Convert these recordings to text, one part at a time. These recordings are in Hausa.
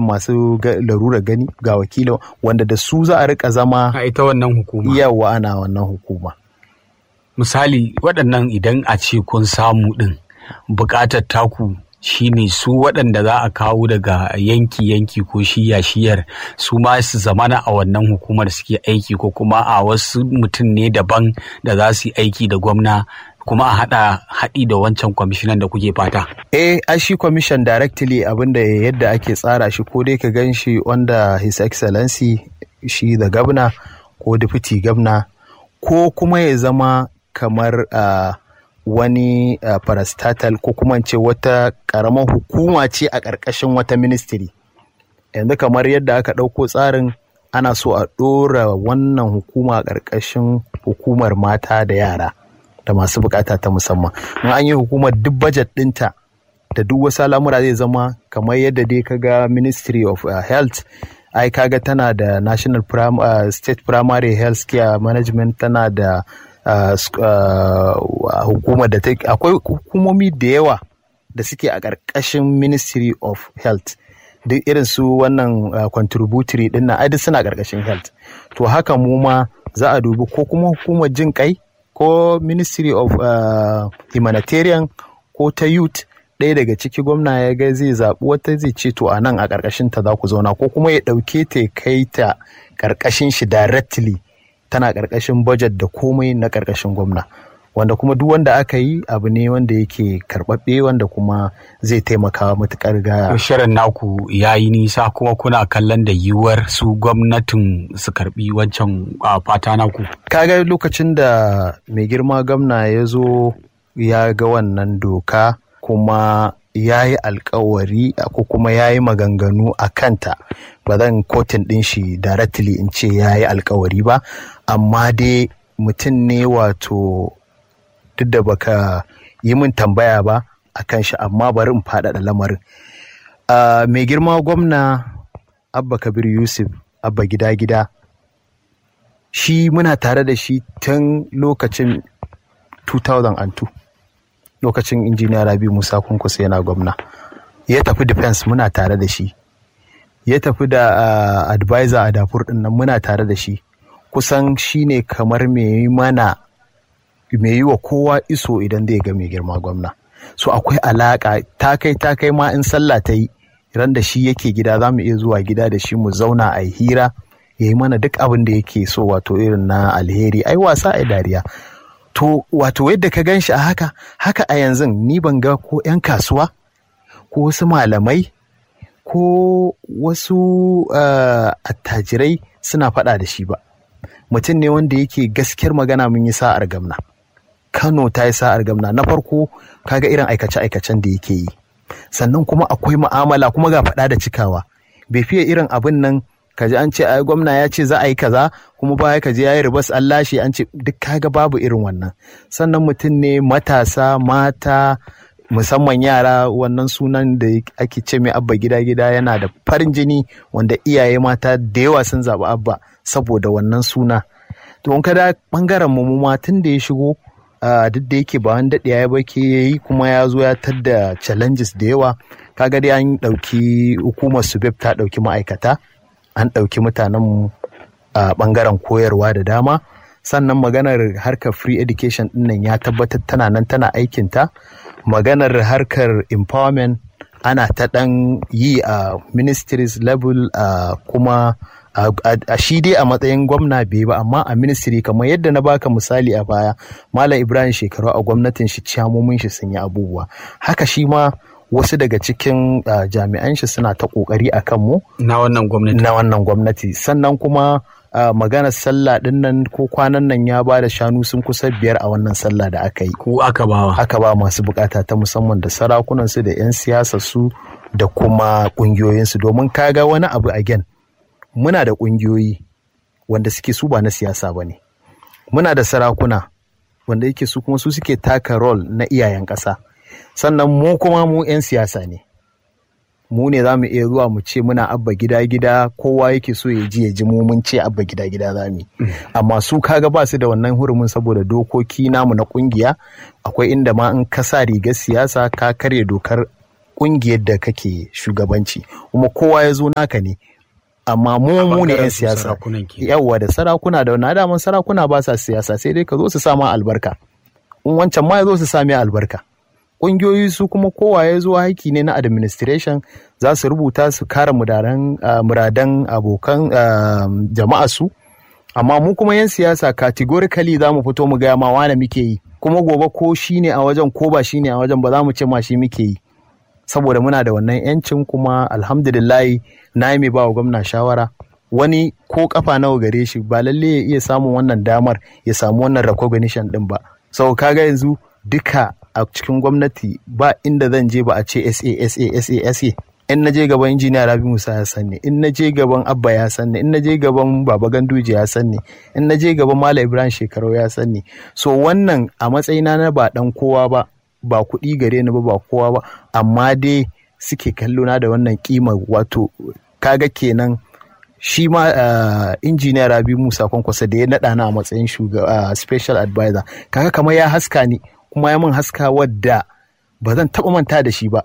masu larura gani ga wakilin wanda da su za a rika zama a ita wannan hukuma yawa ana wannan hukuma misali waɗannan idan a ce kun samu ɗin buƙatar taku shine su waɗanda za a kawo daga yanki-yanki ko shiya-shiyar su ma su zamana a wannan hukumar suke aiki ko kuma a wasu mutum ne daban da za su yi aiki da gwamna kuma a haɗa haɗi da wancan kwamishinan da kuke fata. Eh, a shi kwamishin directly abinda yadda ake tsara shi ko dai ka gan shi under his excellency shi da gabna ko deputy gabna ko kuma ya zama kamar uh, wani uh, parastatal ko kuma ce wata karamar hukuma ce a ƙarƙashin wata ministry yanzu kamar yadda aka ɗauko tsarin ana so a ɗora wannan hukuma a ƙarƙashin hukumar mata da yara da masu bukata ta musamman in an yi hukumar duk budget ɗinta da duk wasu al'amura zai zama kamar yadda dai kaga ministry of uh, health ai kaga tana da national prim, uh, state primary health care management tana da uh, hukumar da akwai hukumomi da yawa da suke a ƙarƙashin ministry of health duk irin su wannan contributory din nan duk suna ƙarƙashin health to haka mu ma za a dubi ko kuma hukumar jin kai ko ministry of uh, humanitarian ko ta youth ɗaya daga ciki gwamna ya ga zai zaɓi wata zai ce to a nan a ƙarƙashin ta za ku zauna ko kuma ya ɗauke ta ya kai ta ƙarƙashin shi directly tana ƙarƙashin budget da komai na ƙarƙashin gwamna wanda kuma duk wanda aka yi abu ne wanda yake karɓaɓɓe wanda kuma zai taimaka matuƙar ga shirin naku ya yi nisa kuma kuna kallon da yiwuwar su gwamnatin su karɓi wancan fata naku kaga lokacin da mai girma gwamna ya zo ya ga wannan doka kuma ya yi alkawari ko kuma ya yi maganganu a kanta ba zan kotin ɗin shi directly in ce ya yi alkawari ba amma dai mutum ne wato duk da baka yi min tambaya ba a kan shi amma bari in faɗaɗa lamarin mai girma gwamna abba kabir yusuf abba gida gida shi muna tare da shi tun lokacin 2002 lokacin injiniya rabi musa kunkusa yana gwamna ya tafi defense muna tare da shi ya tafi da uh, advisor a dafur din nan muna tare da shi kusan shi ne kamar mai mana mai yi wa kowa iso idan zai ga mai girma gwamna so akwai alaka ta kai ta kai ma in sallah ta yi ran da shi yake gida za mu iya zuwa gida da shi mu zauna a hira ya yi mana duk abin da yake so wato irin na alheri ai wasa ai dariya to wato yadda ka gan shi a haka haka a yanzu ni ban ga ko 'yan kasuwa ko wasu malamai ko wasu uh, attajirai suna faɗa da shi ba mutum ne wanda yake gaskiyar magana mun yi sa'ar gamna kano ta yi sa'ar gamna na farko kaga irin aikace-aikacen da yake yi sannan kuma akwai mu'amala kuma ga faɗa da cikawa bai fiye irin abin nan kaji an ce ai gwamna ya ce za a yi kaza kuma baya kaji ya yi ribas an lashe an ce duk kaga babu irin wannan sannan mutum ne matasa mata musamman yara wannan sunan da ake ce mai abba gida gida yana da farin jini wanda iyaye mata da yawa sun zaɓi abba saboda wannan suna to in kada bangaren mu ma tun da ya shigo duk da yake ba wani daɗe ya bake ya yi kuma ya zo ya tadda challenges da yawa kaga dai an ɗauki hukumar subeb ta ɗauki ma'aikata an ɗauki mutanen a ɓangaren koyarwa da dama sannan maganar harkar free education ɗinnan ya tabbatar tana nan tana aikinta maganar harkar empowerment ana ta ɗan yi a ministries level a kuma a shi dai a matsayin gwamna bai ba amma a ministry kamar yadda na baka misali a baya malam ibrahim shekaru a gwamnatin shi ciyamomin shi sun yi abubuwa haka shi ma wasu daga cikin uh, jami'an shi suna ta kokari a kanmu na wannan gwamnati na wannan gwamnati sannan kuma uh, maganar sallah din nan ko kwanan nan ya ba da shanu sun kusa biyar a wannan sallah da aka yi ku aka bawa aka ba masu bukata ta musamman da sarakunan su da 'yan siyasa su da kuma kungiyoyin su domin kaga wani abu again muna da kungiyoyi wanda suke su ba na siyasa ba ne muna da sarakuna wanda yake su kuma su suke taka rol na iyayen ƙasa sannan mu kuma mu 'yan siyasa ne mu ne za mu iya zuwa mu ce muna abba gida gida kowa yake so ya ji ya ji mu mun ce abba gida gida za mu amma su kaga ba su da wannan hurumin saboda dokoki namu na kungiya akwai inda ma in ka sa rigar siyasa ka karya dokar kungiyar da kake shugabanci kuma kowa ya zo naka ne amma mu mu ne 'yan siyasa yawwa da sarakuna da wani daman sarakuna ba sa siyasa sai dai ka zo su sama albarka in wancan ma ya zo su sami albarka ƙungiyoyi su kuma kowa ya zo aiki ne na administration za su rubuta su kare muradan abokan jama'a su amma mu kuma 'yan siyasa categorically za mu fito mu gaya ma wane muke yi kuma gobe ko shi ne a wajen ko ba shi ne a wajen ba za mu ce ma shi muke yi saboda muna da wannan 'yancin kuma alhamdulillahi na yi mai ba wa gwamna shawara wani ko kafa nawa gare shi ba lalle ya iya samun wannan damar ya samu wannan recognition din ba sau kaga yanzu duka a cikin gwamnati ba inda zan je ba a ce sa sa sa sa in na je gaban injiniya rabi musa ya sanni in na je gaban abba ya sanni in na je gaban baba ganduje ya sanni in na je gaban malam ibrahim shekarau ya sanni so wannan a matsayina na ba dan kowa ba ba kuɗi gare ni ba ba kowa ba amma dai suke kallo na da wannan kima wato kaga kenan shi ma uh, injiniya rabi musa kwankwasa da ya naɗa na a matsayin shugaba uh, special advisor kaga kamar ya haska ni kuma ya min haska wadda ba zan taɓa manta da shi ba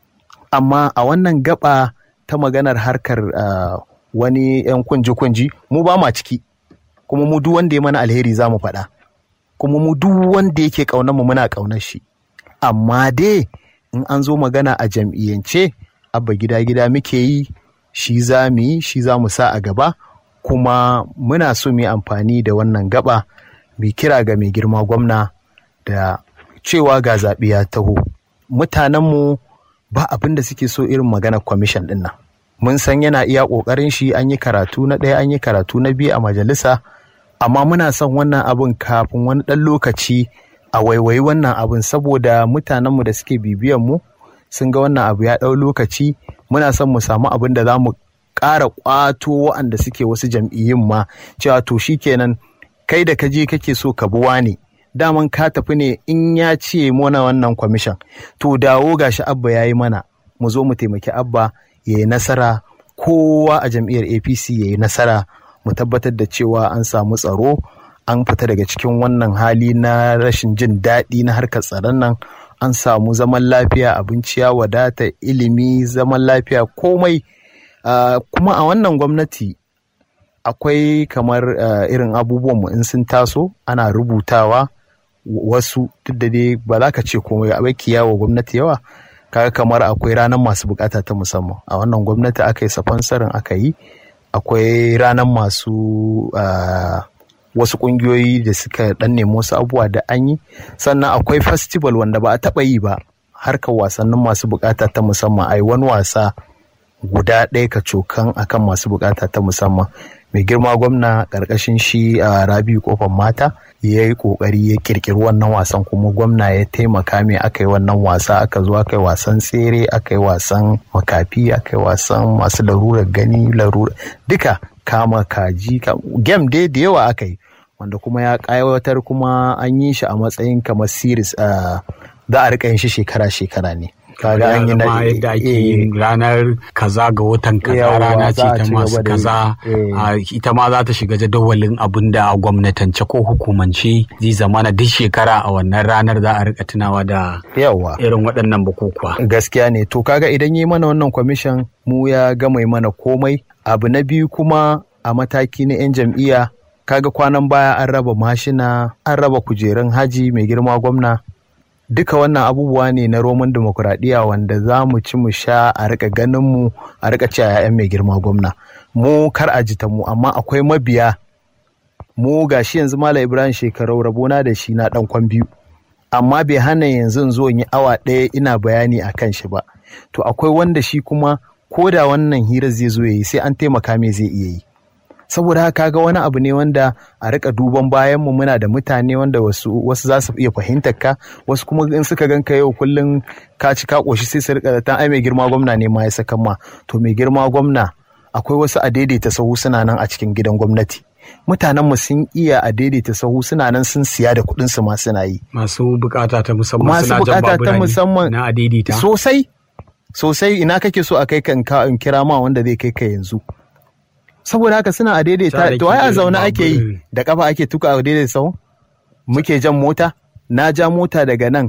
amma a wannan gaba ta maganar harkar uh, wani 'yan kunji-kunji mu ba ma ciki kuma mu duk wanda ya mana alheri za mu faɗa kuma mu duk wanda yake ƙaunar mu muna ƙaunar shi amma dai in an zo magana a jam'iyyance abba gida-gida muke yi shi za mu yi shi za mu sa a gaba kuma muna so mu yi amfani da wannan gaba mai kira ga mai girma gwamna da cewa ga zaɓe ya taho mutanenmu ba abin da suke so irin maganar kwamishin ɗin nan mun san yana iya ƙoƙarin shi an yi karatu na ɗaya an yi karatu na biyu a majalisa amma muna son wannan abin kafin wani ɗan lokaci a waiwayi wannan abin saboda mutanenmu da suke bibiyan mu sun ga wannan abu ya ɗau lokaci muna son mu samu abin da za mu ƙara ƙwato waɗanda suke wasu jam'iyyun ma cewa to kenan kai da ka je kake so ka bi wane daman ka tafi ne in ya ce mana wannan kwamishin to dawo gashi abba ya yi mana mu zo mu taimaki abba ya yi nasara kowa a jam'iyyar apc ya yi nasara mu tabbatar da cewa an samu tsaro an fita daga cikin wannan hali na rashin jin daɗi na harkar tsaron nan an samu zaman lafiya abinci ya wadata ilimi zaman lafiya komai uh, kuma a wannan gwamnati akwai kamar uh, irin abubuwan mu in sun taso ana rubutawa wasu duk da dai ba za ka ce komai a baki yawo gwamnati yawa kaga kamar akwai ranar masu bukata ta musamman a wannan gwamnati aka yi safansarin aka yi akwai ranar masu uh, wasu kungiyoyi da suka dan nemi wasu abubuwa da an yi sannan akwai festival wanda ba a taba yi ba harkar wasannin masu bukata ta musamman ai wani wasa guda ɗaya ka cokan akan masu bukata ta musamman mai girma gwamna ƙarƙashin shi a rabi kofar mata ya yi ƙoƙari ya ƙirƙiri wannan wasan kuma gwamna ya taimaka mai aka yi wannan wasa aka zo aka yi wasan tsere aka yi wasan makafi aka yi wasan masu larurar gani larura duka kama kaji game dai da yawa aka yi wanda kuma ya ƙayawatar kuma an yi shi a matsayin kamar series za a rika yin shi shekara-shekara ne kaga an yi na yadda ake yin ranar kaza ga watan kaza rana ce ta masu kaza ita ma za ta shiga jadawalin abin da a gwamnatance ko hukumance zai zama na duk shekara a wannan ranar za a rika tunawa da irin waɗannan bukukuwa gaskiya ne to kaga idan yi mana wannan kwamishin mu ya gama mana komai abu na biyu kuma a mataki na 'yan jam'iyya kaga kwanan baya an raba mashina an raba kujerun haji mai girma gwamna duka wannan abubuwa ne na roman demokuraɗiyya wanda za mu ci mu sha a rika ganin mu a rika ci a 'ya'yan mai girma gwamna mu kar a jita mu amma akwai mabiya mu gashi yanzu mala ibrahim shekarau rabona da shi na dan kwan biyu amma bai hana yanzu zo yi awa ɗaya ina bayani a kan shi ba to akwai wanda shi kuma ko da wannan hira zai zo yayi sai an taimaka mai zai iya yi saboda haka ga wani abu ne wanda a rika duban bayan mu muna da mutane wanda wasu wasu za su iya fahimtar ka wasu kuma in suka ganka yau kullum ka ci ka koshi sai su rika da ai mai girma gwamna ne ma ya saka ma to mai girma gwamna akwai wasu a daidaita sahu suna nan a cikin gidan gwamnati mutanen mu sun iya a daidaita sahu suna nan sun siya da kuɗin su ma suna yi masu bukata ta musamman masu bukata ta musamman na a daidaita sosai sosai ina kake so a kai ka in kira ma wanda zai kai ka yanzu saboda haka suna a daidaita to ai a zaune ake yi da kafa ake tuka a daidaita sau muke jan mota na ja mota daga nan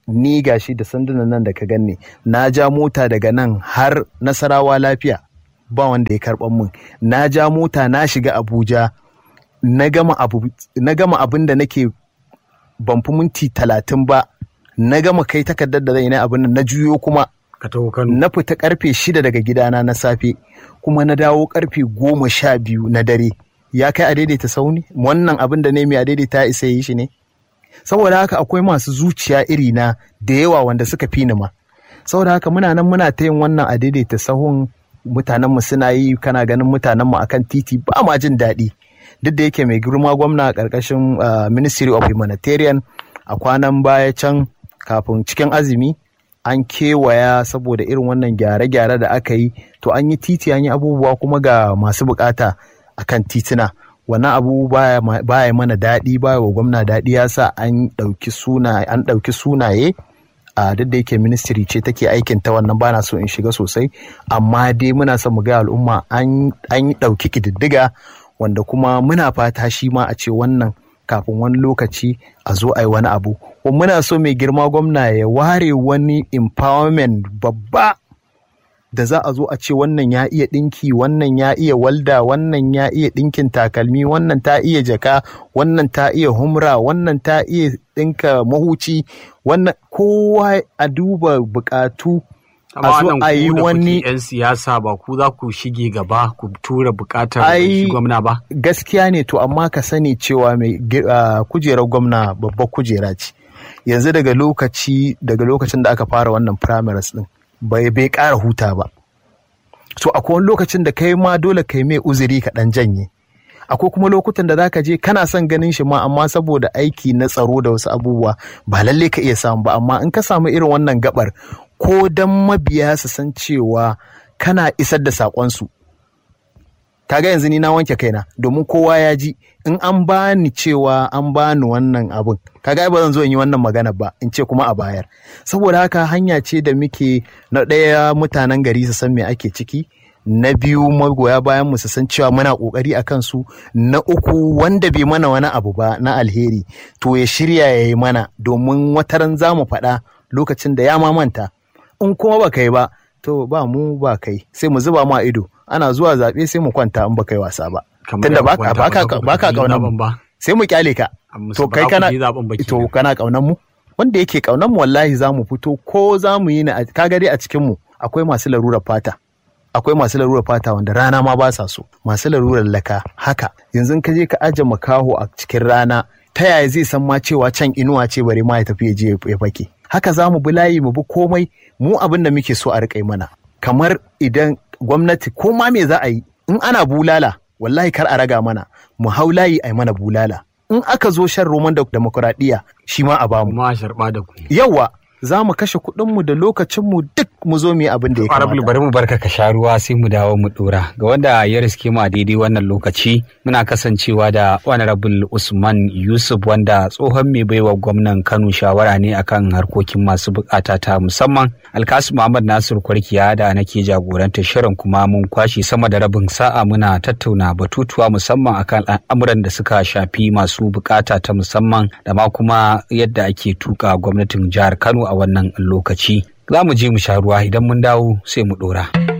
ni gashi da sandunan nan da ka ganni na ja mota daga nan har nasarawa lafiya ba wanda ya karɓan min na ja mota na shiga abuja na gama abin da nake ban fi minti talatin ba na gama kai takardar da zai na abin na juyo kuma na fita karfe shida daga gidana na safe kuma na dawo karfe goma sha biyu na dare ya kai a daidaita sauni wannan abin da ne mai a daidaita isa yi shi ne saboda haka akwai masu zuciya iri na da yawa wanda suka fi ni ma saboda haka muna nan muna ta yin wannan a daidaita sahun mutanen mu suna yi kana ganin mutanen mu akan titi ba ma jin daɗi duk da yake mai girma gwamna a ƙarƙashin ministry of humanitarian a kwanan baya can kafin cikin azumi an kewaya saboda irin wannan gyare-gyare da aka yi to an yi titi an yi abubuwa kuma ga masu bukata akan tituna wannan abu baya mana daɗi baya wa gwamna daɗi ya sa an ɗauki suna an ɗauki sunaye a duk da yake ministry ce take aikin ta wannan bana so in shiga sosai amma dai muna son mu ga al'umma an yi ɗauki ƙididdiga wanda kuma muna fata shi ma a ce wannan kafin wani lokaci a zo a yi wani abu kuma muna so mai girma gwamna ya ware wani empowerment babba da za a zo a ce wannan ya iya ɗinki wannan ya iya walda wannan ya iya ɗinkin takalmi wannan ta iya jaka wannan ta iya humra wannan ta iya ɗinka mahuci wannan kowa a duba buƙatu a zo a yi wani yan siyasa ba ku za ku shige gaba ku tura bukatar shi gwamna ba gaskiya ne to amma ka sani cewa mai kujerar gwamna babbar kujera ce yanzu daga lokaci daga lokacin da aka fara wannan primaries din bai bai ƙara huta ba so akwai wani lokacin da kai ma dole kai mai uzuri ka dan janye akwai kuma lokutan da zaka je kana son ganin shi ma amma saboda aiki na tsaro da wasu abubuwa ba lalle ka iya samu ba amma in ka samu irin wannan gabar ko dan mabiya su san cewa kana isar da saƙonsu kaga yanzu ni na wanke kaina domin kowa ya ji in an bani cewa an bani wannan abun kaga ba zan zo in yi wannan magana ba in ce kuma a bayar saboda haka hanya ce da muke na ɗaya mutanen gari su san me ake ciki na biyu magoya bayan mu su san cewa muna kokari a kansu na uku wanda bai mana wani abu ba na alheri to ya shirya ya yi mana domin wataran za mu faɗa lokacin da ya mamanta in kuma ba kai ba to ba mu ba kai sai mu zuba ma ido ana zuwa zaɓe sai mu kwanta in ba kai wasa ba tunda ba ka kaunan mu sai mu kyale ka to kai kana to kana kaunan mu wanda yake kaunan mu wallahi za mu fito ko za mu yi na kaga dai a cikin mu akwai masu larurar fata akwai masu larurar fata wanda rana ma ba sa so masu larurar laka haka yanzu ka je ka aje makaho a cikin rana ta yaya zai san ma cewa can inuwa ce bare ma ya tafi ya je ya fake haka za mu bi layi mu bi komai mu abin da muke so a riƙa mana kamar idan gwamnati ko ma me za a yi in ana bulala wallahi kar a raga mana mu hau layi a yi mana bulala in aka zo shan roman da demokuraɗiyya shi ma a bamu ma sharɓa da ku yawa za mu kashe kuɗinmu da lokacinmu duk mu zo mu yi abin da ya kamata. bari mu barka ka sha ruwa sai mu dawo mu dora. Ga wanda ya riske mu a daidai wannan lokaci muna kasancewa da Honorable Usman Yusuf wanda tsohon mai baiwa gwamnan Kano shawara ne akan harkokin masu bukata ta musamman. Alkasu Muhammad Nasir Kwarkiya da nake jagorantar shirin kuma mun kwashe sama da rabin sa'a muna tattauna batutuwa musamman akan al'amuran da suka shafi masu bukata ta musamman da ma kuma yadda ake tuka gwamnatin jihar Kano a wannan lokaci. Za mu je mu sha ruwa idan mun dawo sai mu ɗora.